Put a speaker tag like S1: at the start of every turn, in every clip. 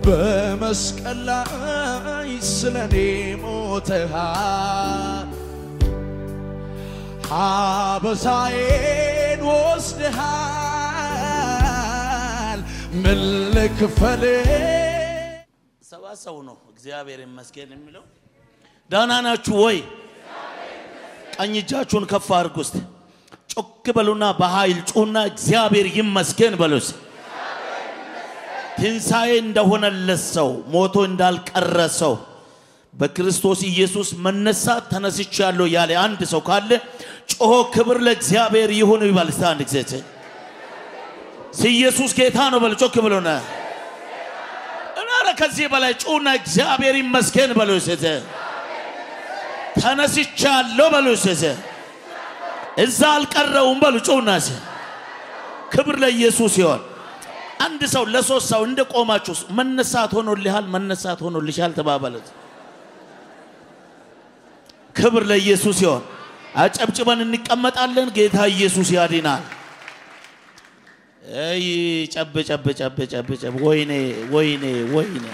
S1: በመስቀል ላይ ስለኔ ሞተሃል አበሳዬን ወስደሃል ምን ልክፈል
S2: ሰባት ሰው ነው እግዚአብሔር ይመስገን የሚለው። ደህና ናችሁ ወይ? ቀኝ እጃችሁን ከፍ አድርጉ እስቲ። ጮክ በሉና በኃይል ጩና እግዚአብሔር ይመስገን በሉ እስቲ። ትንሣኤ እንደሆነለት ሰው ሞቶ እንዳልቀረ ሰው በክርስቶስ ኢየሱስ መነሳት ተነስቻለሁ ያለ አንድ ሰው ካለ ጮሆ ክብር ለእግዚአብሔር ይሁን ይበል። እስቲ አንድ ጊዜ ሲ ኢየሱስ ጌታ ነው በል። ጮክ ብሎና ኧረ ከዚህ በላይ ጩና እግዚአብሔር ይመስገን በሉ እስቲ። ተነስቻለሁ በሉ እስቲ። እዛ አልቀረውም በሉ ጩና እስቲ። ክብር ለኢየሱስ ይሆን። አንድ ሰው ለሶስት ሰው እንደ ቆማችሁ መነሳት ሆኖልሃል፣ መነሳት ሆኖልሻል ተባባለት። ክብር ለኢየሱስ ይሆን። አጨብጭበን እንቀመጣለን። ጌታ ኢየሱስ ያድናል። አይ ጨብ ጨብ ጨብ ጨብ ጨብ ወይኔ ወይኔ ወይኔ።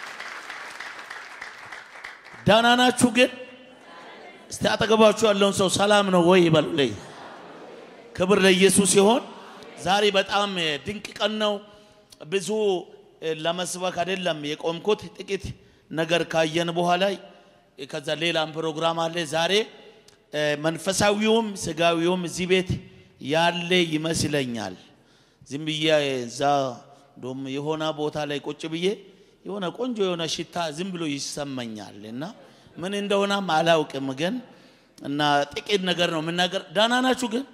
S2: ደህና ናችሁ ግን? እስቲ አጠገባችሁ ያለውን ሰው ሰላም ነው ወይ በሉልኝ። ክብር ለኢየሱስ ይሆን። ዛሬ በጣም ድንቅ ቀን ነው። ብዙ ለመስበክ አይደለም የቆምኩት፣ ጥቂት ነገር ካየን በኋላ ከዛ ሌላም ፕሮግራም አለ። ዛሬ መንፈሳዊውም ስጋዊውም እዚህ ቤት ያለ ይመስለኛል። ዝም ብዬ እዛ እንደውም የሆነ ቦታ ላይ ቁጭ ብዬ የሆነ ቆንጆ የሆነ ሽታ ዝም ብሎ ይሰማኛል እና ምን እንደሆነም አላውቅም ግን እና ጥቂት ነገር ነው የምናገር። ደህና ናችሁ ግን?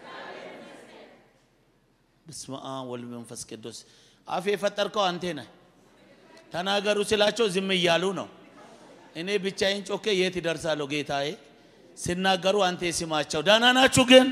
S2: በስመ አብ ወልድ መንፈስ ቅዱስ። አፍ የፈጠርከው አንቴ ነህ። ተናገሩ ስላቸው ዝም እያሉ ነው። እኔ ብቻዬን ጮኬ የት ይደርሳለሁ ጌታዬ? ሲናገሩ አንተ ስማቸው። ደህና ናችሁ ግን?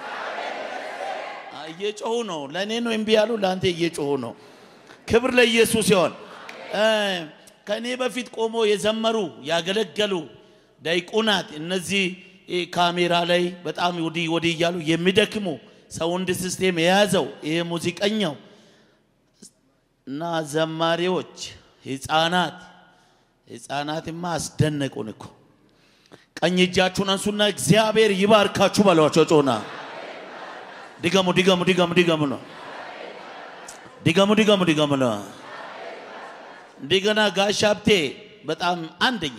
S2: እየጮሁ ነው። ለእኔ ነው እምቢ ያሉ፣ ለአንተ እየጮሁ ነው። ክብር ለኢየሱስ ይሆን። ከእኔ በፊት ቆሞ የዘመሩ ያገለገሉ ዲያቆናት፣ እነዚህ ካሜራ ላይ በጣም ወዲህ ወዲህ እያሉ የሚደክሙ ሳውንድ ሲስቴም የያዘው ይሄ ሙዚቀኛው እና ዘማሪዎች፣ ህፃናት ህፃናትማ አስደነቁን እኮ። ቀኝ እጃችሁን አንሱና እግዚአብሔር ይባርካችሁ በሏቸው። ጮና ድገሙ፣ ድገሙ፣ ድገሙ፣ ድገሙ ነው። ድገሙ፣ ድገሙ፣ ድገሙ ነው። እንደገና ጋሽ ሀብቴ በጣም አንደኛ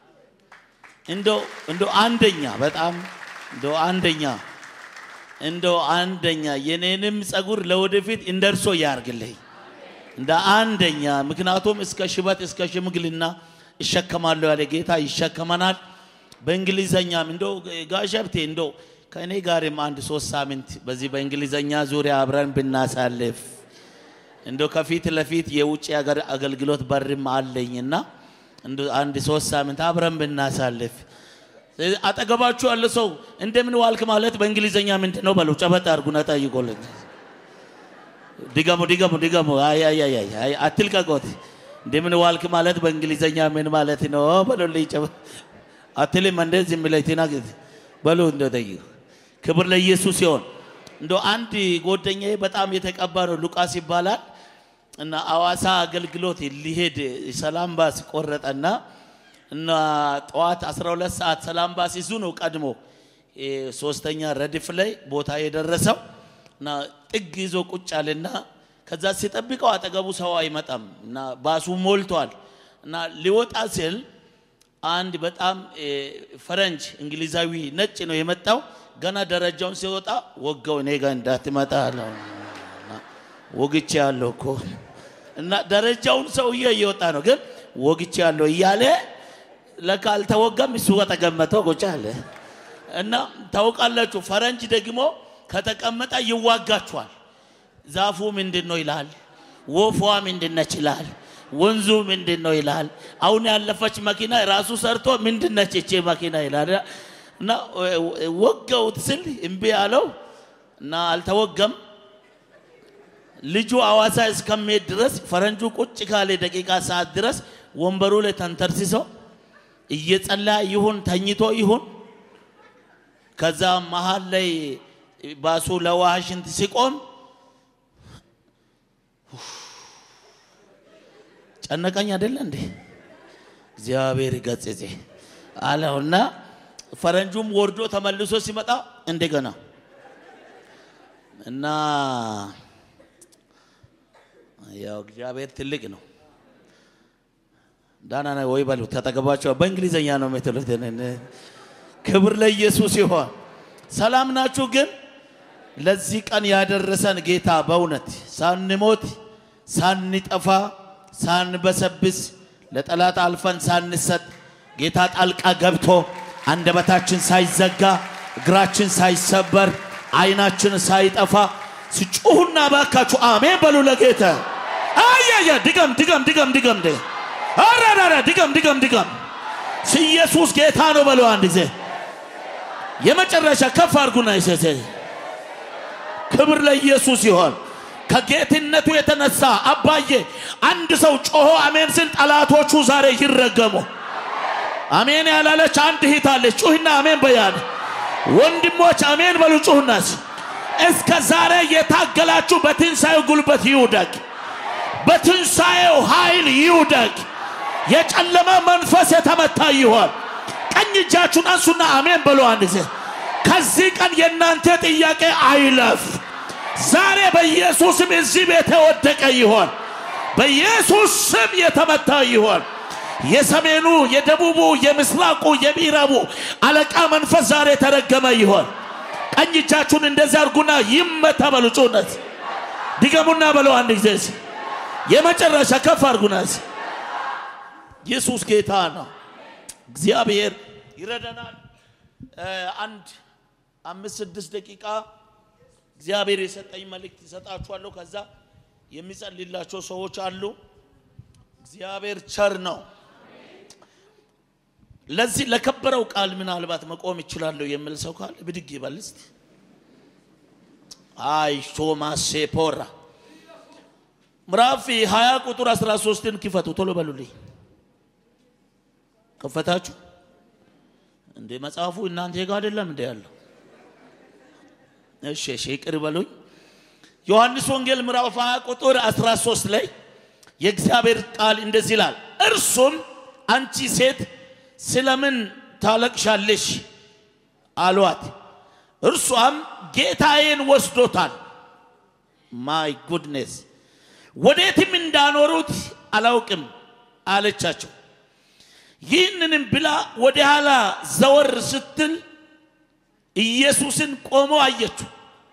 S2: እንደው እንደው አንደኛ በጣም እንደው አንደኛ እንደው አንደኛ የኔንም ጸጉር ለወደፊት እንደርሶ ያርግልኝ እንደ አንደኛ። ምክንያቱም እስከ ሽበት እስከ ሽምግልና ይሸከማለሁ ያለ ጌታ ይሸከመናል። በእንግሊዘኛም እንደው ጋሽ ሀብቴ እንደው ከእኔ ጋርም አንድ ሶስት ሳምንት በዚህ በእንግሊዘኛ ዙሪያ አብረን ብናሳልፍ እንደው ከፊት ለፊት የውጭ ሀገር አገልግሎት በርም አለኝና እንደው አንድ ሶስት ሳምንት አብረን ብናሳልፍ አጠገባችሁ ያለ ሰው እንደምን ዋልክ ማለት በእንግሊዘኛ ምንድን ነው በሉ። ጨበጥ አድርጉና ጠይቆልኝ። ድገሙ ድገሙ ድገሙ። አይ አይ አይ አይ አትልቀቆት። እንደምን ዋልክ ማለት በእንግሊዘኛ ምን ማለት ነው በሉልኝ። ጨበጥ አትልም እንደዚህ የሚለኝ ትናገር በሉ እንደው ጠይቁ። ክብር ለኢየሱስ ሲሆን እንደው አንድ ጓደኛዬ በጣም የተቀባ ነው ሉቃስ ይባላል እና አዋሳ አገልግሎት ሊሄድ ሰላም ባስ ቆረጠና እና ጠዋት 12 ሰዓት ሰላም ባስ ይዙ ነው ቀድሞ ሶስተኛ ረድፍ ላይ ቦታ የደረሰው እና ጥግ ይዞ ቁጭ አለና ከዛ ሲጠብቀው አጠገቡ ሰው አይመጣም እና ባሱ ሞልቷል እና ሊወጣ ሲል አንድ በጣም ፈረንጅ እንግሊዛዊ ነጭ ነው የመጣው። ገና ደረጃውን ሲወጣ ወጋው። እኔ ጋር እንዳትመጣ አለው። ወግቼ ያለው እኮ እና ደረጃውን ሰውዬ እየወጣ ነው፣ ግን ወግቼ ያለው እያለ ለካ አልተወጋም። እሱ ከተቀመጠው ቁጭ አለ እና ታውቃላችሁ፣ ፈረንጅ ደግሞ ከተቀመጠ ይዋጋችኋል። ዛፉ ምንድን ነው ይላል፣ ወፏ ምንድን ነች ይላል፣ ወንዙ ምንድን ነው ይላል። አሁን ያለፈች መኪና ራሱ ሰርቶ ምንድን ነች እቼ መኪና ይላል እና ወጋውት ስል እምቢ አለው እና አልተወገም። ልጁ አዋሳ እስከሚሄድ ድረስ ፈረንጁ ቁጭ ካለ ደቂቃ ሰዓት ድረስ ወንበሩ ላይ ተንተርሲሶ እየጸለየ ይሁን ተኝቶ ይሁን ከዛ መሀል ላይ ባሱ ለውሃ ሽንት ሲቆም ጨነቀኝ አይደለ እንዴ? እግዚአብሔር ገጽጼ አለውና ፈረንጁም ወርዶ ተመልሶ ሲመጣ እንደገና እና ያው እግዚአብሔር ትልቅ ነው። ዳና ነው ወይ በሉት ተጠገባቸው። በእንግሊዘኛ ነው የምትሉት። ክብር ለኢየሱስ ይሆን። ሰላም ናችሁ? ግን ለዚህ ቀን ያደረሰን ጌታ በእውነት ሳንሞት ሳንጠፋ ሳንበሰብስ ለጠላት አልፈን ሳንሰጥ ጌታ ጣልቃ ገብቶ አንደበታችን ሳይዘጋ እግራችን ሳይሰበር አይናችን ሳይጠፋ ስጩሁና ባካችሁ አሜን በሉ ለጌታ። አያያ ድገም ድገም ድገም ድገም ደ አራራራ ድገም ድገም ድገም ኢየሱስ ጌታ ነው በሉ አንድ ጊዜ የመጨረሻ ከፍ አድርጉና ይሰሰ ክብር ለኢየሱስ ይሆን። ከጌትነቱ የተነሳ አባዬ አንድ ሰው ጮሆ አሜን ስል ጠላቶቹ ዛሬ ይረገሙ። አሜን ያላለች አንድ እህት አለች። ጩህና አሜን በያል። ወንድሞች አሜን በሉ ጩህናስ። እስከ ዛሬ የታገላችሁ በትንሣኤው ጉልበት ይውደቅ፣ በትንሣኤው ኃይል ይውደቅ። የጨለመ መንፈስ የተመታ ይሆን። ቀኝ እጃችሁን አንሱና አሜን በሉ አንድ ጊዜ። ከዚህ ቀን የእናንተ ጥያቄ አይለፍ። ዛሬ በኢየሱስ ስም እዚህ ቤት የወደቀ ይሆን፣ በኢየሱስ ስም የተመታ ይሆን። የሰሜኑ፣ የደቡቡ፣ የምስራቁ፣ የምዕራቡ አለቃ መንፈስ ዛሬ የተረገመ ይሆን። ቀኝ እጃችሁን እንደዚህ አድርጉና ይመታ በሉ። ጩነት ድገሙና በለው አንድ ጊዜ የመጨረሻ ከፍ አድርጉና ኢየሱስ ጌታ ነው። እግዚአብሔር ይረዳናል። አንድ አምስት ስድስት ደቂቃ እግዚአብሔር የሰጠኝ መልእክት ይሰጣችኋለሁ። ከዛ የሚጸልላቸው ሰዎች አሉ። እግዚአብሔር ቸር ነው። ለዚህ ለከበረው ቃል ምናልባት መቆም ይችላለሁ የሚል ሰው ካለ ብድግ ይበል እስቲ። አይ ቶማስ ፖራ ምዕራፍ 20 ቁጥር 13ን ክፈቱ። ቶሎ በሉልኝ። ከፈታችሁ እንዴ? መጽሐፉ እናንተ ጋር አይደለም እንዴ ያለው? እሺ እሺ፣ ይቅር በሉኝ። ዮሐንስ ወንጌል ምዕራፍ 20 ቁጥር 13 ላይ የእግዚአብሔር ቃል እንደዚህ ይላል፣ እርሱም አንቺ ሴት ስለምን ታለቅሻለሽ አሏት። እርሷም ጌታዬን ወስዶታል፣ ማይ ጉድነስ ወዴትም እንዳኖሩት አላውቅም አለቻቸው። ይህንንም ብላ ወደ ኋላ ዘወር ስትል ኢየሱስን ቆሞ አየችው።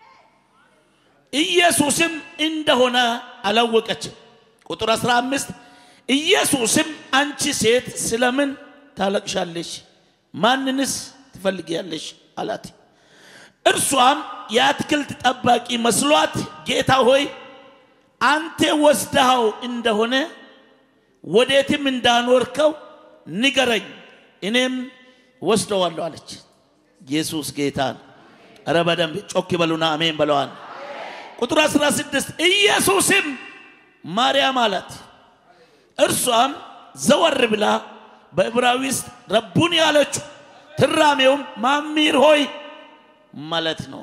S2: ኢየሱስም እንደሆነ አላወቀችም። ቁጥር 15 ኢየሱስም አንቺ ሴት ስለምን ታለቅሻለሽ? ማንንስ ትፈልጊያለሽ? አላት። እርሷም የአትክልት ጠባቂ መስሏት ጌታ ሆይ አንተ ወስደኸው እንደሆነ ወዴትም እንዳኖርከው ንገረኝ፣ እኔም ወስደዋለሁ አለች። ኢየሱስ ጌታ ነው። ኧረ በደንብ ጮክ በሉና አሜን በለዋል። ቁጥር 16 ኢየሱስም ማርያም አላት። እርሷም ዘወር ብላ በዕብራይስጥ ረቡኒ አለችው። ትራሜውም ማሚር ሆይ ማለት ነው።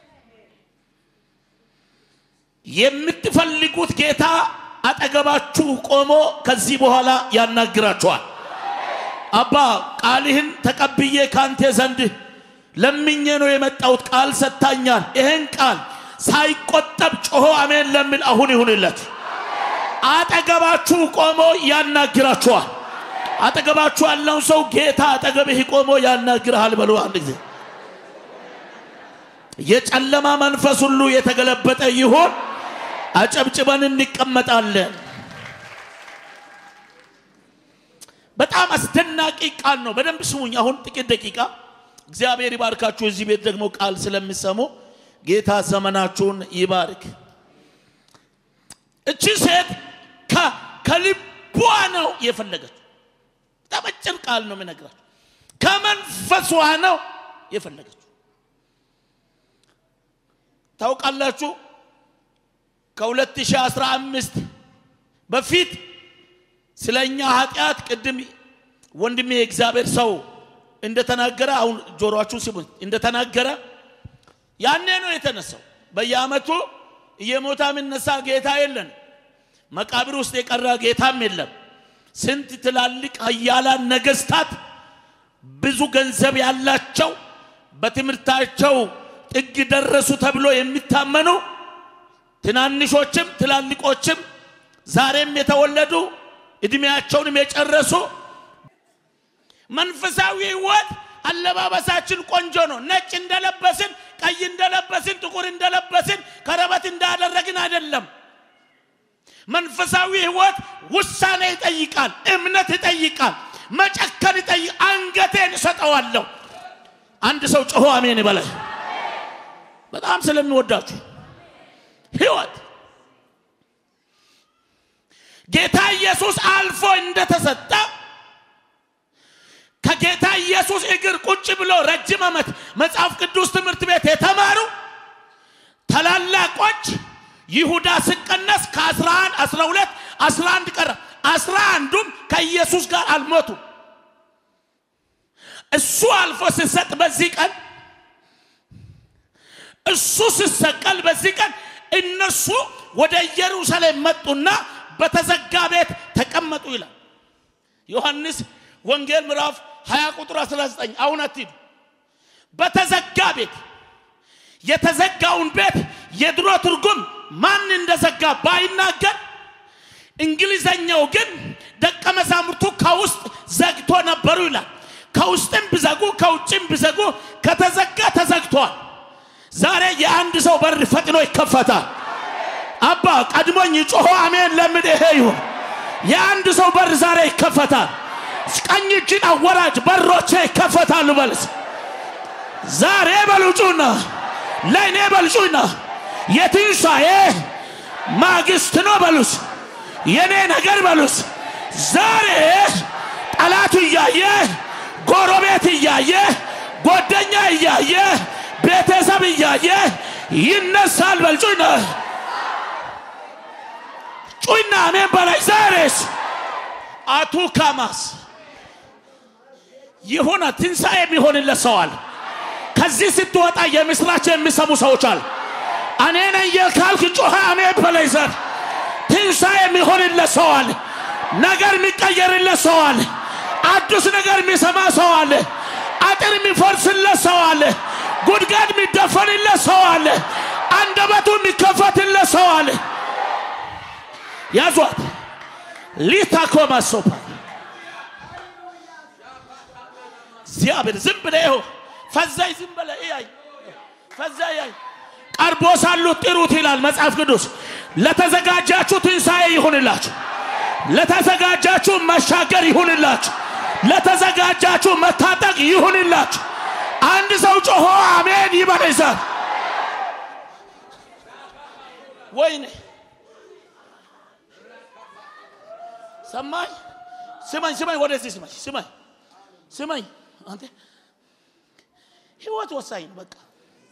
S2: የምትፈልጉት ጌታ አጠገባችሁ ቆሞ ከዚህ በኋላ ያናግራችኋል። አባ ቃልህን ተቀብዬ ካንተ ዘንድ ለምኜ ነው የመጣሁት። ቃል ሰጥታኛል። ይህን ቃል ሳይቆጠብ ጮሆ አሜን ለሚል አሁን ይሁንለት። አጠገባችሁ ቆሞ ያናግራችኋል። አጠገባችሁ ያለውን ሰው ጌታ አጠገብህ ቆሞ ያናግርሃል በሉ አንድ ጊዜ። የጨለማ መንፈስ ሁሉ የተገለበጠ ይሆን። አጨብጭበን እንቀመጣለን። በጣም አስደናቂ ቃል ነው። በደንብ ስሙኝ። አሁን ጥቂት ደቂቃ እግዚአብሔር ይባርካችሁ። እዚህ ቤት ደግሞ ቃል ስለሚሰሙ ጌታ ዘመናችሁን ይባርክ። እቺ ሴት ከልቧ ነው የፈለገችው። በጣም አጭር ቃል ነው የምነግራችሁ። ከመንፈሷ ነው የፈለገችው። ታውቃላችሁ ከ2015 በፊት ስለ እኛ ኃጢአት ቅድም ወንድሜ የእግዚአብሔር ሰው እንደተናገረ አሁን ጆሮአችሁ ስሙ እንደተናገረ ያኔ ነው የተነሳው። በየዓመቱ እየሞታ የሚነሳ ጌታ የለን። መቃብር ውስጥ የቀረ ጌታም የለም። ስንት ትላልቅ ኃያላን ነገስታት ብዙ ገንዘብ ያላቸው በትምህርታቸው ጥግ ደረሱ ተብሎ የሚታመኑ ትናንሾችም ትላልቆችም ዛሬም የተወለዱ እድሜያቸውንም የጨረሱ መንፈሳዊ ህይወት አለባበሳችን ቆንጆ ነው። ነጭ እንደለበስን፣ ቀይ እንደለበስን፣ ጥቁር እንደለበስን፣ ከረበት እንዳደረግን አይደለም። መንፈሳዊ ህይወት ውሳኔ ይጠይቃል፣ እምነት ይጠይቃል፣ መጨከን ይጠይቃል። አንገቴን እሰጠዋለሁ። አንድ ሰው ጮሆ አሜን ይበላል። በጣም ስለሚወዳችሁ ህይወት ጌታ ኢየሱስ አልፎ እንደተሰጠ ከጌታ ኢየሱስ እግር ቁጭ ብሎ ረጅም ዓመት መጽሐፍ ቅዱስ ትምህርት ቤት የተማሩ ታላላቆች ይሁዳ ሲቀነስ ከ11 12 11 ቀረ። አስራ አንዱም ከኢየሱስ ጋር አልሞቱም። እሱ አልፎ ሲሰጥ በዚህ ቀን እሱ ሲሰቀል በዚህ ቀን እነሱ ወደ ኢየሩሳሌም መጡና በተዘጋ ቤት ተቀመጡ ይላል ዮሐንስ ወንጌል ምዕራፍ 20 ቁጥር 19 አሁን አትሂዱ በተዘጋ ቤት የተዘጋውን ቤት የድሮ ትርጉም ማን እንደዘጋ ባይናገር እንግሊዘኛው ግን ደቀ መዛሙርቱ ከውስጥ ዘግቶ ነበሩ ይላል ከውስጥም ቢዘጉ ከውጭም ቢዘጉ ከተዘጋ ተዘግቷል ዛሬ የአንድ ሰው በር ፈጥኖ ይከፈታል አባ ቀድሞኝ ጮሆ አሜን ለምን ይሄ ይሁን የአንድ ሰው በር ዛሬ ይከፈታል ቀኝ እጅን አወራጅ በሮቼ ይከፈታሉ በልስ ዛሬ በሉጩና ለእኔ በልጩና የትንሣኤ ማግስት ነው በሉስ የኔ ነገር በሉስ ዛሬ ጠላቱ እያየ ጎረቤት እያየ ጓደኛ እያየ ቤተሰብ እያየ ይነሳል በል ጩና ጩና አሜን በላይ ዛሬስ አቱ ካማስ የሆነ ትንሣኤ የሚሆንለት ሰዋል ከዚህ ስትወጣ የምስራች የሚሰሙ ሰዎች አሉ እኔ ነኝ ካልክ ጮኸ አሜን በላይ ዘር ትንሣኤ የሚሆንለት ሰዋል ነገር የሚቀየርለት ሰዋል አዲስ ነገር የሚሰማ ሰው አለ አጥር የሚፈርስለት ሰው አለ ጉድጓድ የሚደፈንለት ሰው አለ አንደበቱ የሚከፈትለት ሰው አለ ያዟት ሊታኮማ ሶፓ እግዚአብሔር ዝም ብለ ይኸው ፈዛይ ዝም ብለ እያይ ፈዛይ ያይ ቀርቦ ሳሉት ጥሩት ይላል መጽሐፍ ቅዱስ ለተዘጋጃችሁ ትንሣኤ ይሁንላችሁ ለተዘጋጃችሁ መሻገር ይሁንላችሁ ለተዘጋጃችሁ መታጠቅ ይሁንላችሁ አንድ ሰው ጮሆ አሜን ይበል ይዛል ወይኔ ሰማኝ ስማኝ ስማኝ ወደዚህ ስማኝ ስማኝ ስማኝ አንተ ህይወት ወሳኝ ነው በቃ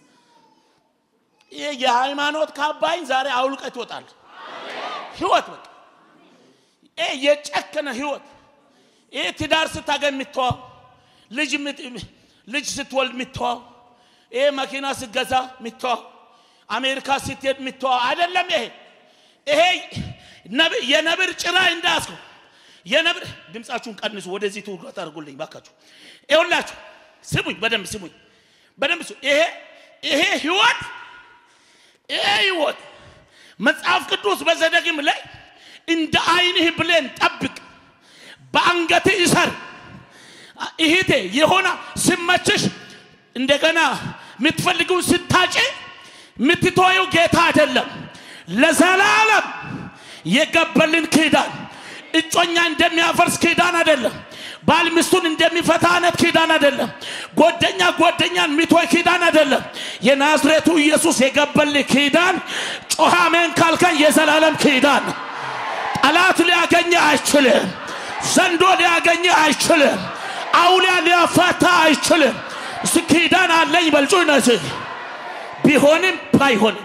S2: ይህ የሃይማኖት ካባይን ዛሬ አውልቀት ይወጣል ህይወት በቃ ይህ የጨከነ ህይወት ይህ ትዳር ስታገኝ የምትተዋው ልጅ ልጅ ስትወልድ የምትተዋው ይህ መኪና ስትገዛ የምትተዋው አሜሪካ ስትሄድ የምትተዋው አይደለም ይሄ ይሄ የነብር ጭራ እንዳያስኩ የነብር ድምፃችሁን ቀንሱ ወደዚህ ትውጋት አድርጉልኝ ባካችሁ ይሁላችሁ ስሙኝ በደንብ ስሙኝ በደንብ ስ ይሄ ይሄ ህይወት ይሄ ህይወት መጽሐፍ ቅዱስ በዘዳግም ላይ እንደ አይንህ ብሌን ጠብቅ በአንገት ይሰር ይሄቴ የሆነ ስመችሽ እንደገና የምትፈልጊውን ስታጭ የምትተወው ጌታ አይደለም ለዘላለም የገበልን ኪዳን እጮኛ እንደሚያፈርስ ኪዳን አይደለም ባል ሚስቱን እንደሚፈታ አይነት ኪዳን አይደለም ጓደኛ ጓደኛን ሚቶይ ኪዳን አይደለም የናዝሬቱ ኢየሱስ የገበል ኪዳን ጮኸ አሜን ካልከን የዘላለም ኪዳን ጠላት ሊያገኘ አይችልም ዘንዶ ሊያገኘ አይችልም አውሊያ ሊያፋታ አይችልም እስ ኪዳን አለኝ በልጩ ነዚህ ቢሆንም ባይሆንም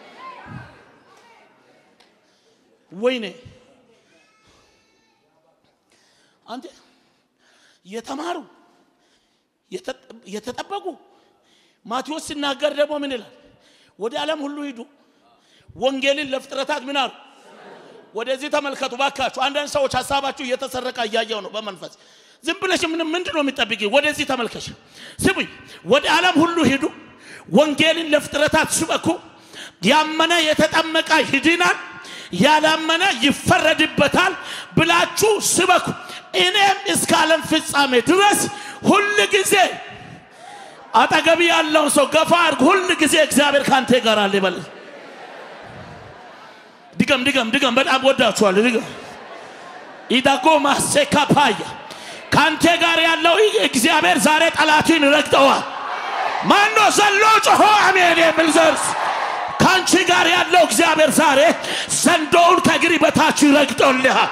S2: ወይኔ አንተ የተማሩ የተጠበቁ ማቴዎስ ሲናገር ደግሞ ምን ይላል ወደ ዓለም ሁሉ ሂዱ ወንጌልን ለፍጥረታት ምን አሉ ወደዚህ ተመልከቱ ባካችሁ። አንዳንድ ሰዎች ሀሳባችሁ እየተሰረቀ እያየው ነው በመንፈስ ዝም ብለሽ ምን ምንድን ነው የሚጠብቂ? ወደዚህ ተመልከሽ። ስሙኝ፣ ወደ ዓለም ሁሉ ሂዱ፣ ወንጌልን ለፍጥረታት ስበኩ። ያመነ የተጠመቀ ይድናል፣ ያላመነ ይፈረድበታል ብላችሁ ስበኩ። እኔም እስከ ዓለም ፍጻሜ ድረስ ሁል ጊዜ አጠገቢ ያለውን ሰው ገፋ አድርግ። ሁል ጊዜ እግዚአብሔር ካንተ ጋር አለ ይበል። ድገም ድገም ድገም። በጣም ወዳችኋለሁ። ድገም ኢዳጎ ማሴካ ፓያ ካንተ ጋር ያለው እግዚአብሔር ዛሬ ጠላትን ረግጠዋል። ማኖ ዘሎ ጮሆ አሜን የሚል ዘርስ ከአንቺ ጋር ያለው እግዚአብሔር ዛሬ ዘንዶውን ከእግሪ በታች ይረግጦልሃል።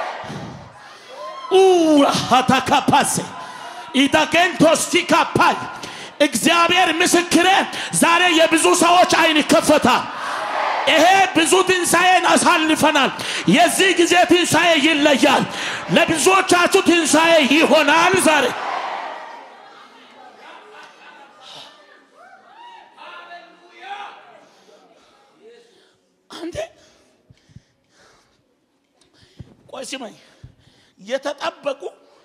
S2: ኡራሃታካፓሴ ኢዳጌንቶስቲካፓይ እግዚአብሔር ምስክሬ ዛሬ የብዙ ሰዎች አይን ይከፈታል። ይሄ ብዙ ትንሣኤን አሳልፈናል። የዚህ ጊዜ ትንሣኤ ይለያል። ለብዙዎቻችሁ ትንሣኤ ይሆናል ዛሬ አንተ ቆይ ስማኝ፣ የተጠበቁ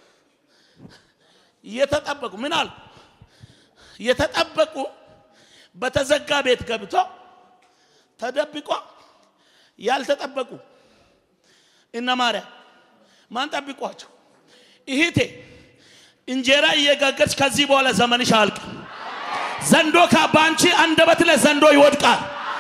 S2: የተጠበቁ ምን አሉ? የተጠበቁ በተዘጋ ቤት ገብቶ ተደብቆ ያልተጠበቁ እነ ማርያም ማን ጠብቋቸው? ይሂቴ እንጀራ እየጋገርች ከዚህ በኋላ ዘመንሽ አልቅ። ዘንዶ በአንቺ አንደበት ላይ ዘንዶ ይወድቃል።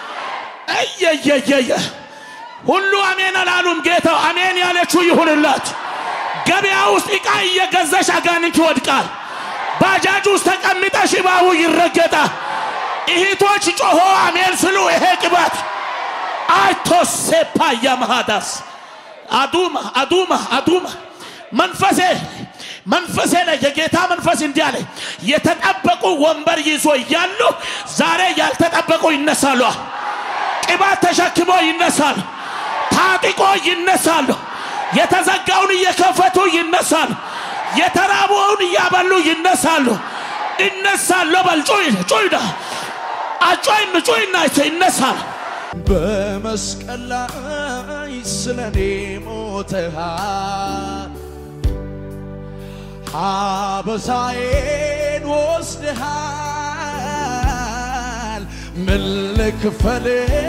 S2: እየየየየ ሁሉ አሜን አላሉም። ጌታው አሜን ያለችው ይሁንላት። ገበያ ውስጥ ዕቃ እየገዛሽ አጋንንት ይወድቃል። ባጃጅ ውስጥ ተቀምጠሽ እባቡ ይረገጣል። እህቶች ጮሆ አሜን ስሉ ይሄ ቅባት አይቶሴፓ ያመሃዳስ አዱማ አዱማ አዱማ መንፈሴ መንፈሴ ላይ የጌታ መንፈስ እንዲህ አለ። የተጠበቁ ወንበር ይዞ እያሉ ዛሬ ያልተጠበቁ ይነሳሉ። ቅባት ተሸክሞ ይነሳሉ። ታጥቆ ይነሳሉ። የተዘጋውን እየከፈቱ ይነሳሉ። የተራበውን እያበሉ ይነሳሉ። ይነሳሉ። በል ጩይ ጩይዳ አጮይም ጩይና ይነሳል።
S1: በመስቀል ላይ ስለኔ ሞተሃል፣ አበሳዬን ወስደሃል። ምን ልክፈል